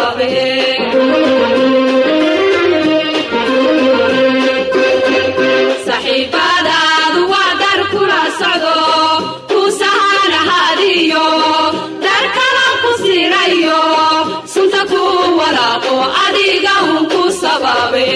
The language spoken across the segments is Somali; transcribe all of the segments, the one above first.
sababe saxiibadaadu waa dar kula socdo ku sahanahadiyo dar kala ku sirayo sunta ku walaaqo adiga un ku sababe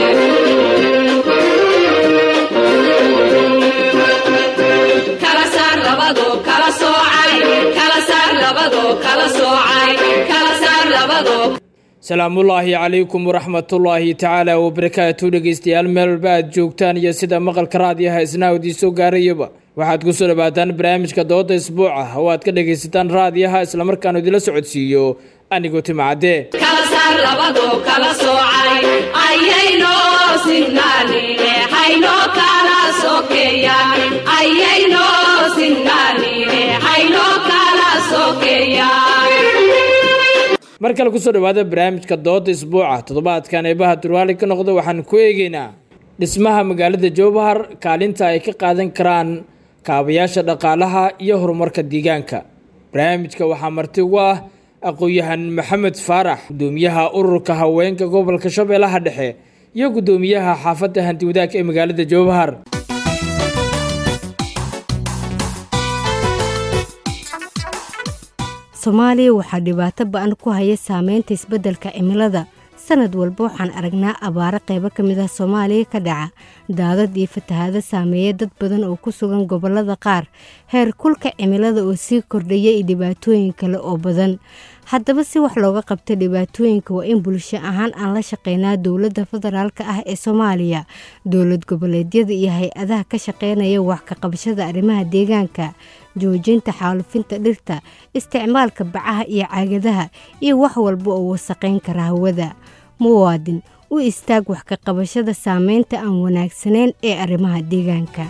kala saar labado kala soocay kala saar labado kala soocay kala saar labado salaamullaahi calaykum waraxmatullaahi tacaala wabarakaatu dhegeystayaal meel walba aad joogtaan iyo sida maqalka raadiyaha isnaa idiinsoo gaarayaba waxaad kusoo dhawaataan barnaamijka dooda isbuuca oo aad ka dhegaysataan raadiyaha islamarkaanu idila socodsiiyo anigoo timacadee kala saar labado kala soocay ayaynoo sinnaanine haynoo kala sokeeyaan ayaynoo sinnaanine haynoo kala sokeeyaan mar kale kusoo dhawaada barnaamijka dooda isbuuca toddobaadkan eebaha durwaali ka noqda waxaan ku eegeynaa dhismaha magaalada jowbahar kaalinta ay ka qaadan karaan kaabayaasha dhaqaalaha iyo horumarka deegaanka barnaamijka waxaa marti ugu ah aqoon-yahan maxamed faarax gudoomiyaha ururka haweenka gobolka shabeellaha dhexe iyo gudoomiyaha xaafadda hanti wadaag ee magaalada jowbahar soomaaliya waxaa dhibaato ba-an ku haya saameynta isbeddelka cimilada sanad walba waxaan aragnaa abaaro qaybo ka mid ah soomaaliya ka dhaca daadad iyo fatahaado saameeya dad badan oo ku sugan gobollada qaar heer kulka cimilada oo sii kordhaya iyo dhibaatooyin kale oo badan haddaba si wax looga qabta dhibaatooyinka waa in bulsho ahaan aan la shaqeynaa dowladda federaalka ah ee soomaaliya dowlad goboleedyada iyo hay-adaha ka shaqeynaya wax ka qabashada arrimaha deegaanka joojinta xaalufinta dhirta isticmaalka bacaha iyo caagadaha iyo wax walba oo wasaqayn kara hawada muwaadin u istaag wax ka qabashada saameynta aan wanaagsanayn ee arrimaha deegaanka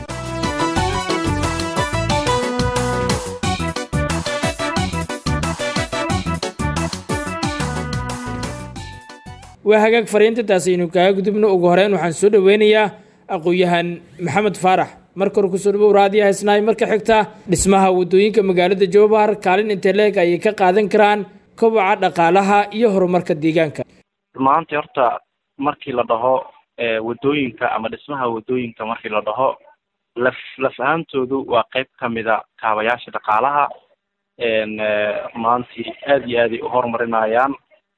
waa hagaag fariintantaas aynu kaga gudubno ugu horeyn waxaan soo dhaweynayaa aqoon-yahan maxamed faarax marka hore kusoo dhawow raadiyaha isnaay marka xigta dhismaha wadooyinka magaalada jowbahar kaalin intee leeg ayay ka qaadan karaan koboca dhaqaalaha iyo horumarka deegaanka maanta horta markii la dhaho wadooyinka ama dhismaha wadooyinka markii la dhaho laf laf ahaantoodu waa qeyb kamida kaabayaasha dhaqaalaha maantii aada iyo aaday u horumarinayaan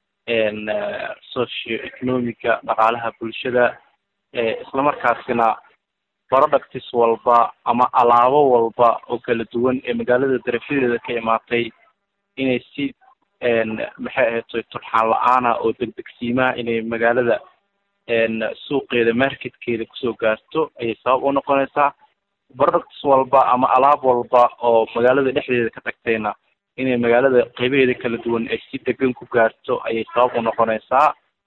socio economica dhaqaalaha bulshada islamarkaasina productis walba ama alaabo walba oo kala duwan ee magaalada darafadeeda ka imaatay inay si maxay ahayd turxaan la-aana oo degdegsiimaha inay magaalada suuqeeda marketkeeda kusoo gaarto ayay sabab u noqonaysaa products walba ama alaab walba oo magaalada dhexdeeda ka tagtayna inay magaalada qeybaheeda kala duwan ay si degan ku gaarto ayay sabab u noqonaysaa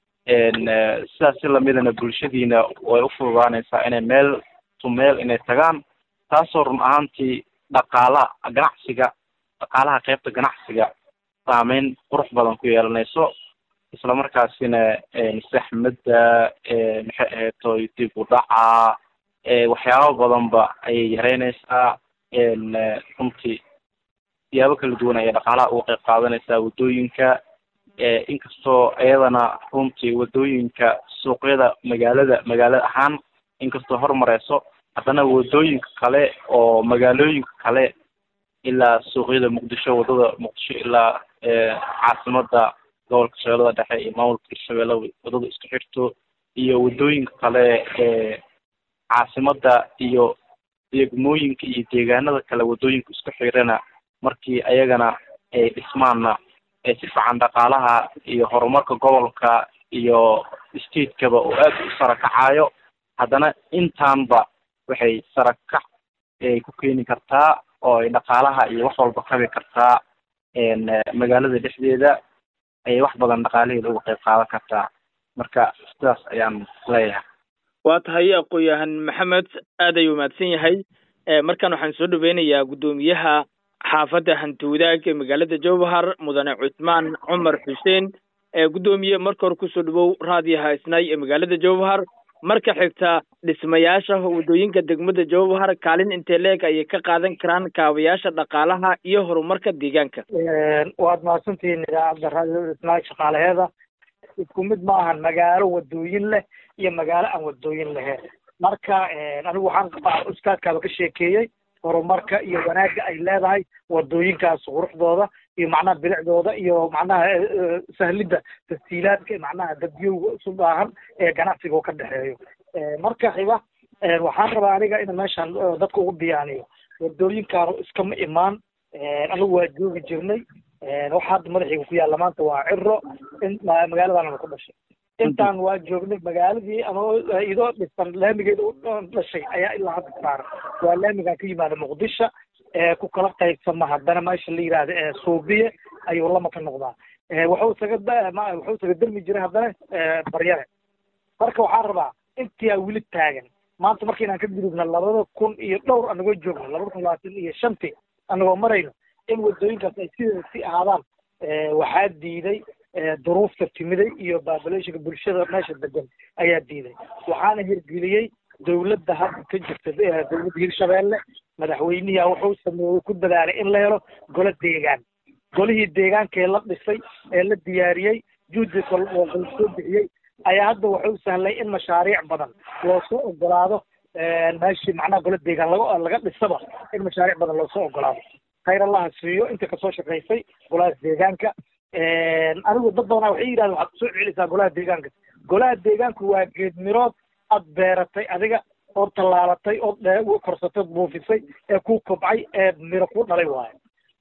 sidaas si lamidana bulshadiina way ufududaanaysaa inay meel to meel inay tagaan taasoo run ahaantii dhaqaala ganacsiga dhaqaalaha qeybta ganacsiga saameyn qurux badan ku yeelanayso islamarkaasina saxmadda maxay ahaytoy dib u dhaca waxyaabo badanba ayay yareynaysaa runtii siyaabo kala duwan ayay dhaqaalaha uga qeyb qaadanaysaa waddooyinka inkastoo iyadana runtii waddooyinka suuqyada magaalada magaalada ahaan inkastoo horumareyso haddana waddooyinka kale oo magaalooyinka kale ilaa suuqyada muqdisho waddada muqdisho ilaa caasimada gobolka shabeellada dhexe iyo maamulka hirshabeelle waddada isku xirto iyo waddooyinka kale ee caasimada iyo degmooyinka iyo deegaanada kale waddooyinka isku xirana markii ayagana ay dhismaanna ee si fiican dhaqaalaha iyo horumarka gobolka iyo statekaba oo aad u sarakacayo haddana intaanba waxay sarakac ay ku keeni kartaa oo ay dhaqaalaha iyo wax walba kabi kartaa magaalada dhexdeeda ayay wax badan dhaqaalaheeda uga qayb qaadan kartaa marka sidaas ayaan leeyahay waa tahay aqoon-yahan maxamed aad ayuu mahadsan yahay markaan waxaan soo dhaweynayaa guddoomiyaha xaafadda hanti wadaag ee magaalada jowhar mudane cusmaan cumar xuseen guddoomiye marka hore kusoo dhawow raadiyaha isnaay ee magaalada jowhar marka xigta dhismayaasha waddooyinka degmada jowhar kaalin intee leeg ayay ka qaadan karaan kaabayaasha dhaqaalaha iyo horumarka deegaanka waad mahadsantihiin idaacadda raadiyo isnaag shaqaalaheeda isku mid ma ahan magaalo wadooyin leh iyo magaalo aan wadooyin lahayn marka anigu waxaan qabaa ustaadkaaba ka sheekeeyey horumarka iyo wanaagga ay leedahay wadooyinkaas quruxdooda iyo macnaha bilicdooda iyo macnaha sahlidda tashiilaadka macnaha dadyowga isu baahan ee ganacsiga oo ka dhexeeyo marka xiba waxaan rabaa aniga in meeshan dadka ugu biyaaniyo wadooyinkaanu iskama imaan anigu waa joogi jirnay waxa hadda madaxiga ku yaalla maanta waa ciro in magaaladaanana ku dhashay intaan waa joognay magaaladii ama idoo dhisan laamigeeda u dhashay ayaa ilaa hadda saaran waa laamigan ka yimaada muqdisho ku kala qaybsama haddana meesha la yidhaahda ee suubiye ayuu lama ka noqdaa wuxuu isaga wuxuu isaga dermi jiray haddana baryare marka waxaan rabaa intii aa weli taagan maanta marka inaan ka gudubna labada kun iyo dhowr anagoo joogno labada kun labaatan iyo shantii anagoo marayno in wadooyinkaas ay sideeda si ahaadaan waxaa diiday duruufta timiday iyo baabalayshiga bulshada meesha degan ayaa diiday waxaana hirgeliyey dawladda hadda ka jirta dawladda hirshabeelle madaxweynihi wuxuu sameeyey ku dadaalay in la helo golo deegaan golihii deegaankee la dhisay ee la diyaariyey juhdi soo bixiyey ayaa hadda wuxuu sahlay in mashaariic badan loosoo ogolaado meeshii macnaha golo deegaan laga laga dhisaba in mashaariic badan loosoo ogolaado khayr allaha siiyo inta kasoo shaqaysay golahaas deegaanka anigu dad badanaa waxay yidhahdeen waxaad kusoo celisaa golaha deegaanka golaha deegaanku waa geed mirood aad beeratay adiga ood tallaalatay ood korsatay ood buufisay ee ku kobcay ee miro ku dhalay waayo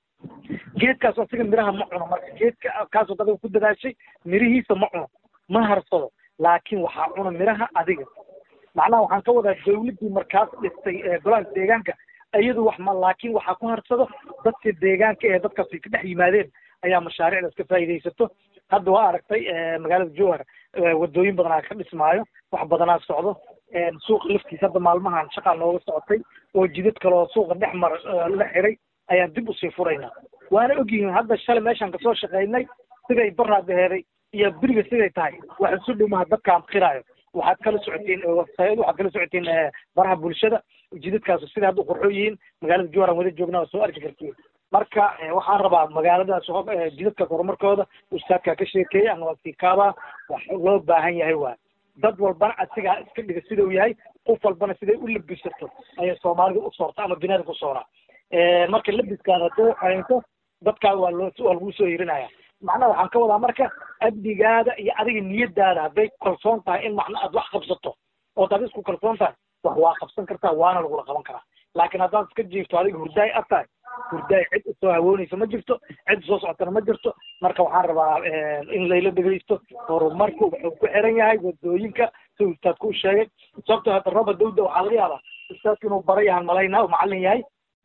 geedkaas asiga miraha ma cuno marka geedka kaasoo adiga ku dadaashay mirihiisa ma cuno ma harsado laakiin waxaa cuna miraha adiga macnaha waxaan ka wadaa dawladdii markaas dhistay golaha deegaanka iyadu wax ma laakiin waxaa ku harsado dadka deegaanka ee dadkaas ay ka dhex yimaadeen ayaa mashaariicdaas ka faa'iidaysato hadda waa aragtay magaalada jowhar wadooyin badanaa ka dhismaayo wax badanaa socdo suuqa laftiisa hadda maalmahan shaqaa nooga socotay oo jidad kale oo suuqa dhex mar la xiray ayaan dib usii furaynaa waana ogyihiin hadda shalay meeshaan kasoo shaqaynay siday baraadaheeday iyo beriga siday tahay wax isu dhumaha dadkaan qiraayo waxaad kala socotiin websayad waxaad kala socotiin baraha bulshada jidadkaas siday hadda qurxo yihiin magaalada jowhar aan wada joognaa soo arki kartiin marka waxaan rabaa magaaladaas jidadka horumarkooda ustaadkaa ka sheekeeyay ama sikaaba wax loo baahan yahay waay dad walbana asigaa iska dhiga sidau yahay qof walbana siday u labisato ayay soomaalida u soorta ama duniyada ku sooraa marka labiskaada hadduu haynto dadkaa waa loo waa lagu soo hirinaya macnaha waxaan ka wadaa marka amnigaada iyo adiga niyadaada hadday kalsoon tahay in macna aad wax qabsato ood ad isku kalsoon tahay wax waa qabsan kartaa waana lagula qaban karaa laakiin haddaad iska jiifto adiga hurdaay ad tahay hurdaay cid usoo hawoonaysa ma jirto cid soo socotana ma jirto marka waxaan rabaa in layla dhegaysto horumarku wuxuu ku xiran yahay wadooyinka si ustaadku u sheegay sababto hadda rooba dawda waxaa laga yaabaa ustaadku inuu bara yahan malaynaa u macalin yahay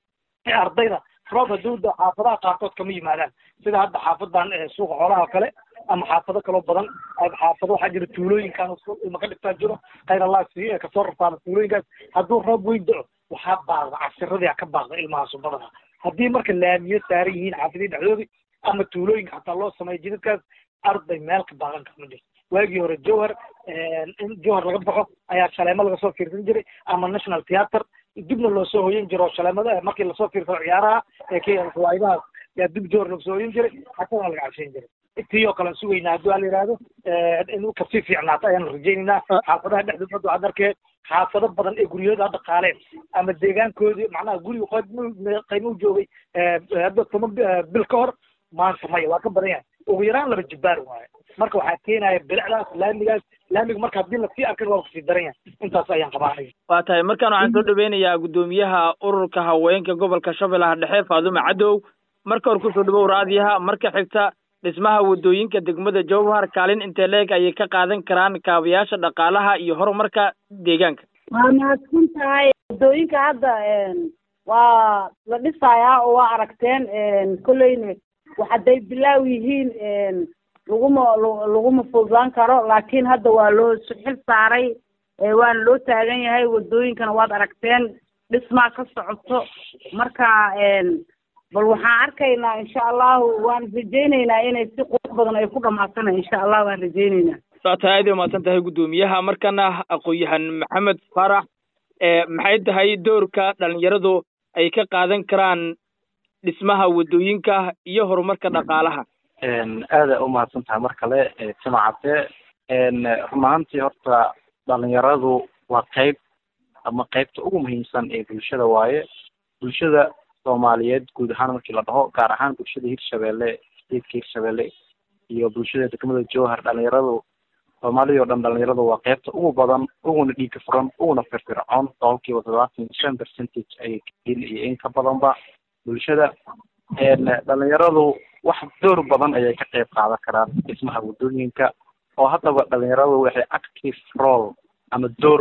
ardayda roob haduuda xaafadaha qaarkood kama yimaadaan sida hadda xaafadan suuqa xoolaha o kale ama xaafado kaloo badan xaafado waxaa jira tuulooyinkan ilma ka dhigtaa jiro khayr allah si kasoo rartaana tuulooyinkaas hadduu roob weyn daco waxaa baaqda cashiradii ka baaqda ilmahaasu badana haddii marka laamiyo saaran yihiin xaafadihii dhexdoodii ama tuulooyinka xataa loo sameeyo jidadkaas arday meel ka baaqan kara ma jirto waagii hore jowhar in jowhar laga baxo ayaa shaleemo laga soo fiirsan jiray ama national theatre dibna loo soo hoyan jiro shaleemada markii lasoo fiirsado ciyaaraha ee k riwaayadahaas yaa dib jowhar laga soo hoyan jiray xasanaa laga cashayn jiray tii oo kale aan sugaynaa haddii waa la yidhaahdo in kasii fiicnaato ayaan rajaynaynaa xaafadaha dhexdooda hadda waxaad arkeen xaafado badan ee guryahooda hadda qaaleen ama deegaankoodii macnaha guriga qood qaymo u joogay hadda toban bil ka hor maanta maya waa ka badan yahay ugu yaraan laba jibbaar waaye marka waxaa keenaya bilicdaas laamigaas laamiga marka haddii lasii arkin waa kasii daran yahay intaas ayaan qabaanaya waa tahay markaan waxaan soo dhaweynayaa guddoomiyaha ururka haweenka gobolka shabeellaha dhexe faadume cadow marka hore kusoo dhawow raadiyaha marka xigta dhismaha wadooyinka degmada jowhar kaalin intee leeg ayay ka qaadan karaan kaabayaasha dhaqaalaha iyo horumarka deegaanka waa mahadsan tahay wadooyinka hadda waa la dhisayaa oo waa aragteen kolleyna wax hadday bilaaw yihiin laguma laguma fududaan karo laakiin hadda waa loo xil saaray waana loo taagan yahay wadooyinkana waad aragteen dhismaa ka socoto marka bal waxaan arkaynaa insha allahu waan rajaynaynaa inay si qurux badan ay ku dhamaatana insha allah waan rajaynaynaa waa tahay aad ay umahadsan tahay guddoomiyaha markana aqoon-yahan maxamed faarax maxay tahay doorka dhalinyaradu ay ka qaadan karaan dhismaha waddooyinka iyo horumarka dhaqaalaha aada umahadsan tahay mar kale simacate run ahaantii horta dhalinyaradu waa qeyb ama qeybta ugu muhiimsan ee bulshada waaye bulshada soomaaliyeed guud ahaan markii la dhaho gaar ahaan bulshada hirshabelle stateska hirshabelle iyo bulshada degmada jowhar dhalinyaradu soomaalida oo dhan dhalinyaradu waa qeybta ugu badan uguna dhiiga furan uguna firfircoon boqolkiiba toddobaatan iyo shan percentage ayay kayiin iyo in ka badanba bulshada dhalinyaradu wax door badan ayay ka qeyb qaadan karaan dhismaha waddooyinka oo haddaba dhalinyaradu waxay active role ama door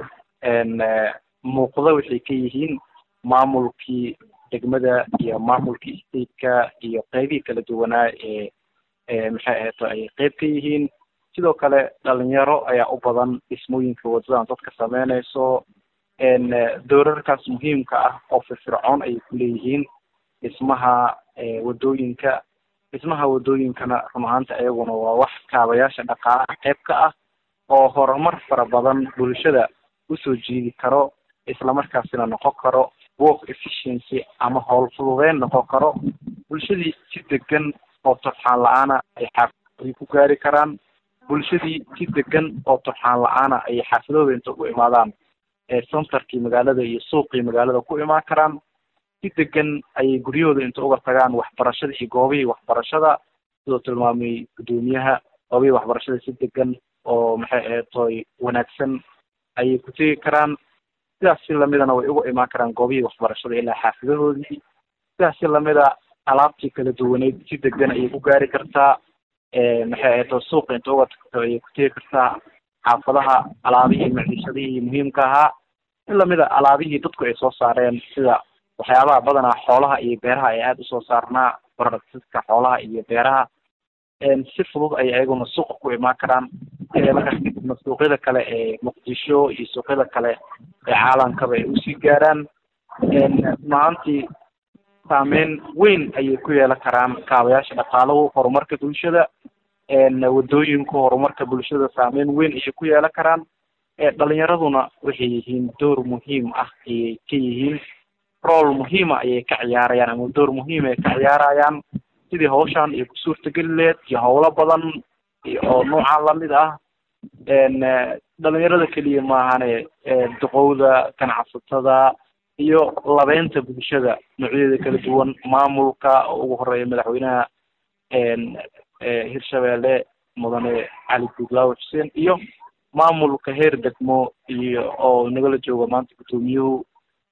muuqda waxay ka yihiin maamulkii degmada iyo maamulkii stateka iyo qeybihii kala duwanaa ee maxay ahayto ayay qeyb ka yihiin sidoo kale dhalinyaro ayaa u badan dhismooyinka waddadan dadka sameynayso doorarkaas muhiimka ah oo firfircoon ayay ku leeyihiin dhismaha waddooyinka dhismaha waddooyinkana run ahaanta iyaguna waa wax kaabayaasha dhaqaalaha qeyb ka ah oo horumar fara badan bulshada usoo jiidi karo islamarkaasina noqon karo work efficiency ama howl fududeyn noqon karo bulshadii si degan oo turxaan la-aana ay xaafadii ku gaari karaan bulshadii si degan oo turxaan la-aana ay xaafadooda inta u imaadaan centerkii magaalada iyo suuqii magaalada ku imaan karaan si degan ayay guryahooda inta uga tagaan waxbarashada iyo goobihii waxbarashada sidoo tilmaamay guddoomiyaha goobihii waxbarashada si degan oo maxay ahaytoy wanaagsan ayay ku tegi karaan sidaas si lamidana way uga imaan karaan goobihii waxbarashada ilaa xaafadahoodii sidaas si lamida alaabtii kala duwaneyd si degan ayay ku gaari kartaa maxay ahayto suuqa inta uga tagto ayay ku tegi kartaa xaafadaha alaabihii maciishadihii muhiimka ahaa in lamida alaabihii dadku ay soo saareen sida waxyaabaha badanaa xoolaha iyo beeraha ay aada usoo saarnaa productiska xoolaha iyo beeraha si fudud ay ayaguna suuqa ku imaan karaan markaas kadibna suuqyada kale ee muqdisho iyo suuqyada kale ee caalamkaba ay usii gaaraan maantii saameyn weyn ayay ku yeelan karaan kaabayaasha dhaqaalahu horumarka bulshada waddooyinku horumarka bulshada saameyn weyn ayay ku yeelan karaan dhalinyaraduna waxay yihiin door muhiim ah ayay ka yihiin rool muhiima ayay ka ciyaarayaan ama door muhiim ay ka ciyaarayaan sidii hawshan iyo ku suurtageli leed iyo howlo badan oo noocan lamid ah dhalinyarada keliya maahane duqowda ganacsatada iyo labeynta bulshada noocyada kala duwan maamulka oo ugu horeeya madaxweynaha hirshabelle mudane cali guudlaawe xuseen iyo maamulka heer degmo iyo oo nagala jooga maanta guddoomiyuhu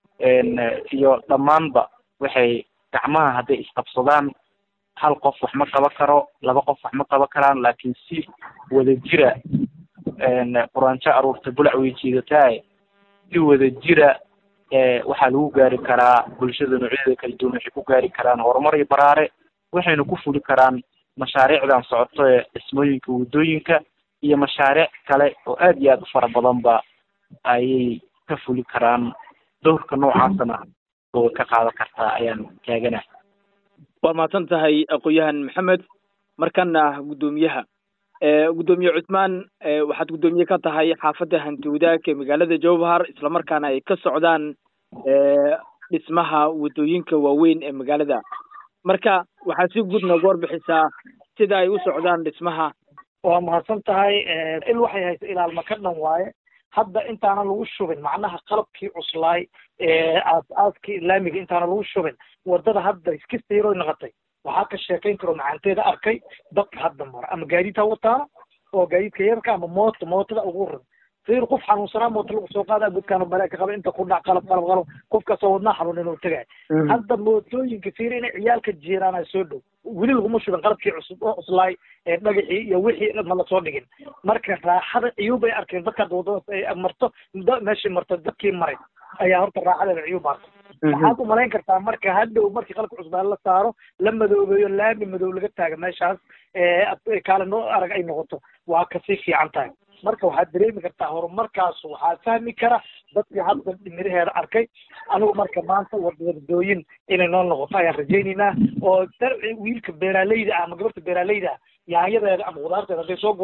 iyo dhammaanba waxay gacmaha hadday isqabsadaan hal qof wax ma qaban karo laba qof wax ma qaban karaan laakiin si wada jira quraanjo aruurta bulac way jiidataa si wada jira waxaa lagu gaari karaa bulshada noocyada kala duwan waxay ku gaari karaan horumar iyo baraare waxayna ku fuli karaan mashaariicdan socoto ee dhismooyinka waddooyinka iyo mashaariic kale oo aad iyo aad u fara badanba ayay ka fuli karaan dowrka noocaasana oo ka qaadan kartaa ayaan taaganahay waa mahadsan tahay aqoon-yahan maxamed markana guddoomiyaha guddoomiye cusmaan waxaad guddoomiye ka tahay xaafadda hanti wadaag ee magaalada jowhar islamarkaana ay ka socdaan dhismaha waddooyinka waaweyn ee magaalada marka waxaad si guud nooga warbixisaa sida ay u socdaan dhismaha waa mahadsan tahay il waxay haysa ilaalma ka dhan waaye hadda intaana lagu shubin macnaha qalabkii cuslaay aas-aaskii islaamiga intaana lagu shubin wadada hadda iskasta yaroo noqotay waxaa ka sheekayn karo macaanteeda arkay dadka hadda mara ama gaadiid ha wataana oo gaadiidka yarka ama mooto mootada ugu ran sir qof xanuunsanaa mooto lagu soo qaadaa godkaana malaaka qaba inta ku dhac qalab qalab qalab qofkaasoo wadnaa xanuun inuu tagay hadda mootooyinka fiir inay ciyaalka jiiraana soo dhow weli laguma shubin qalabkii cusub oo cuslaay ee dhagaxii iyo wixii ma lasoo dhigin marka raaxada ciyuub ay arkeen dadka wadadaas ay marto meeshii marto dadkii maray ayaa horta raaxadeeda ciyuub arkay waxaad u malayn kartaa marka hadhow markii qalabka cusbaan la saaro la madoobeeyo laami madow laga taaga meeshaas kaale noo arag ay noqoto waa kasii fiican tahay marka waxaad dareemi kartaa horumarkaas waxaa fahmi kara dadkii hadda miraheeda arkay anigu marka maanta wadadooyin inay noo noqoto ayaan rajaynaynaa oo wiilka beeraaleyda ah ama gabarta beeraaleyda ah yaanyadeeda ama khudaarteeda hadday soo gurato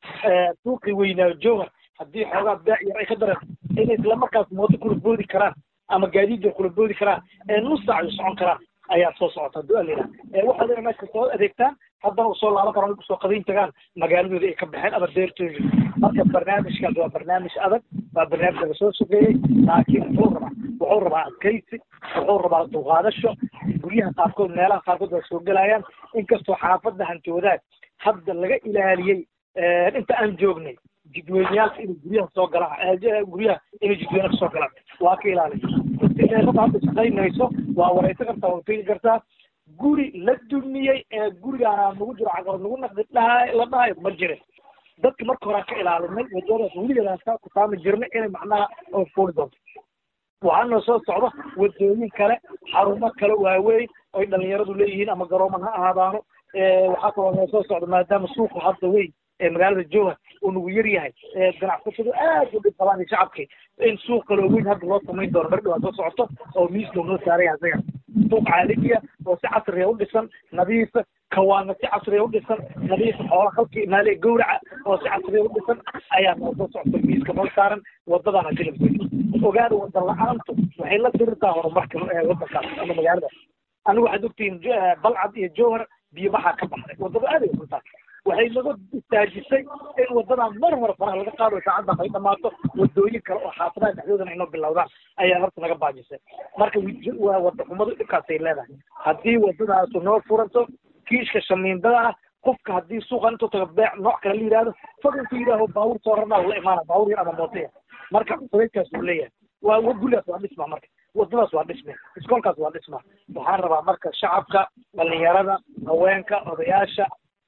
suuqii weynaayo jowhar haddii xoogaa beec yar ay ka dareen inay isla markaas mooto kula boodi karaan ama gaadiid yar kula boodi karaan ee nus saac ay socon karaan ayaa soo socota hadduu alina waxaad ina meesha soo adeegtaan haddana u soo laaban karaan kusoo qadayn tagaan magaaladooda ay ka baxeen ama deertooda marka barnaamijkaas waa barnaamij adag waa barnaamij laga soo sogeeyey laakiin wuxuu rabaa wuxuu rabaa adkaysi wuxuu rabaa dulqaadasho guryaha qaarkood meelaha qaarkood waa soo gelayaan inkastoo xaafadda hanti wadaag hadda laga ilaaliyey inta aan joognay jidweyneyaalka inay guryaha soo galaan guryaha inay jidweyne kasoo galaan waa ka ilaaliya istimeelada hadda shaqaynayso waa wareysan kartaa waa tegi kartaa guri la dumiyey ee gurigaana nagu jiro caqabad nagu naqdi dhahay la dhahayo ma jirin dadka marka hore aan ka ilaalinay wadadaas weligeedaan ka kutaami jirnay inay macnaha oo fuuli doonto waxaa noo soo socda wadooyin kale xarumo kale waaweyn oy dhalinyaradu leeyihiin ama garooman ha ahaadaano waxaa kaloo noo soo socda maadaama suuqa hadda weyn ee magaalada jowhar uu nagu yar yahay ganacsatadu aad u dhib qabaan iyo shacabkii in suuq kaloo weyn hadda loo samayn doono mar dhawaa soo socoto oo miiska noo saaran yahay isaga suuq caalamiya oo si casriya u dhisan nadiifa kawaana si casriya u dhisan nadiifa xoola halkii maale gowraca oo si casriya u dhisan ayaa noo soo socota miiska noo saaran wadadana jilibkeeda ogaada wada la-aantu waxay la dirirtaa horumarka wadankaas ama magaalada anigu waxaad ogtihiin balcad iyo jowhar biyo baxaa ka baxday wadada aad ay runtaa waxay naga istaajisay in wadadan mar mar faraha laga qaado saacadda ay dhamaato wadooyin kale oo xaafadaha dhexdoodana inoo bilowdaan ayaa horta naga baajisay marka waa wada xumadu dhibkaasay leedahay haddii wadadaasu noo furanto kiishka shamiindada ah qofka haddii suuqa intuu tago beec nooc kale la yidhahdo fad intuu yidhaaho baabuur soo rarnaa la imaana baabuur yar ama mootoya marka sabaykaas uu leeyahay waa gurigaas waa dhisma marka wadadaas waa dhisme iskoolkaas waa dhisma waxaan rabaa marka shacabka dhalinyarada haweenka odayaasha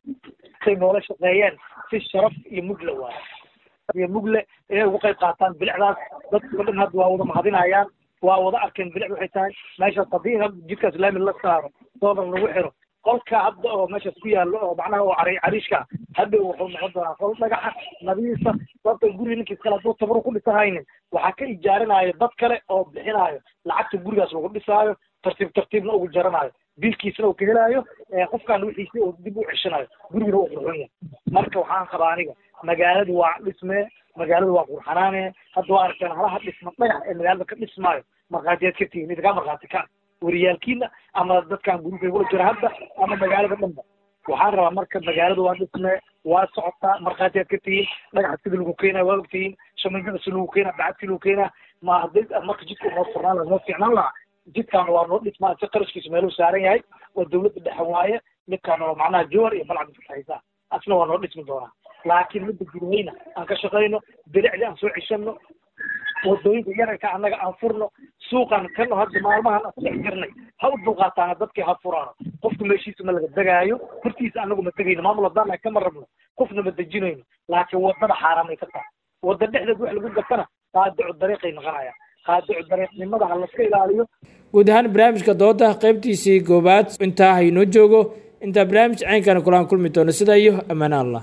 say noola shaqeeyeen si sharaf iyo mugle waayo iyo mugle inay uga qayb qaataan bilicdaas dadka dhan hadda waa wada mahadinayaan waa wada arkeen bilic waxay tahay meeshaas haddii jidkaas laami la saaro doolar lagu xiro qolka hadda oo meeshaas ku yaallo oo macnaha oo cari cariishka hadda wuxuu noqon doonaa qol dhagaxa nadiifa sababta guriga ninkiis kale hadduu tabaro ku dhisahaynin waxaa ka ijaarinaayo dad kale oo bixinaayo lacagta gurigaas lagu dhisaayo tartiib tartiibna ugu jaranayo biilkiisna uu ka helaayo qofkaan wixiisi uu dib u ceshanayo guriguna uu qurxoon yahay marka waxaan qabaa aniga magaaladu waa dhismee magaaladu waa qurxanaane hadda waa arkaan halaha dhisma dhagax ee magaalada ka dhismaayo markhaatiyaad ka tihiin idinkaa markhaati ka wariyaalkiina ama dadkaan gurigay wala jira hadda ama magaalada dhanba waxaan rabaa marka magaaladu waa dhismee waa socotaa markhaatiyaad ka tihiin dhagaxa sida lagu keenaya waa ogtihiin shamiindada si lagu keenaa bacad si lagu keenaa ma hadday marka jidka noo furnaan laha noo fiicnaan lahaa jidkaan waa noo dhismaa si qarashkiisa meeluu saaran yahay waa dawladda dhexe waaye midkaan oo macnaha jowar iyo balcad fasaxaysaa asna waa noo dhismi doonaa laakiin midda gudahayna aan ka shaqayno bilicdi aan soo ceshano wadooyinka yararka annaga aan furno suuqan kano hadda maalmahan aan ku dhex jirnay ha u dulqaataana dadkii ha furaano qofka meeshiisa ma laga degaayo hortiisa anagu ma tegayno maamul haddaan kama rabno qofna ma dejinayno laakiin wadada xaaraamay ka tahay wada dhexdeed wax lagu gatana qaadicu dariiqay noqonayaan qaadicu dariiqnimada ha laska ilaaliyo guud ahaan barnaamijka dooda qaybtiisii koowaad intaa haynoo joogo intaa barnaamij ceynkana kulaan kulmi doono sidaa iyo ammaane allah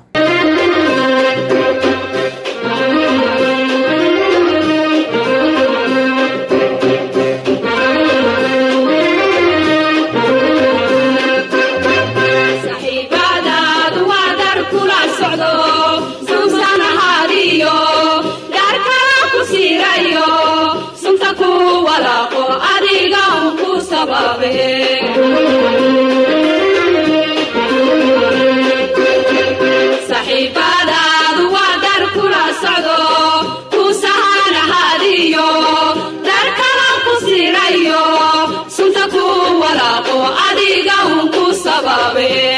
saxiibadaadu waa dar kula socdo suusan ahaadiyo dar kala ku siirayo sunta ku walaaqo adiga un ku sababe saxiibadaadu waa dar kula socdo ku sahan ahaadiyo dar kala ku siirayo sunta ku walaaqo adiga un ku sababe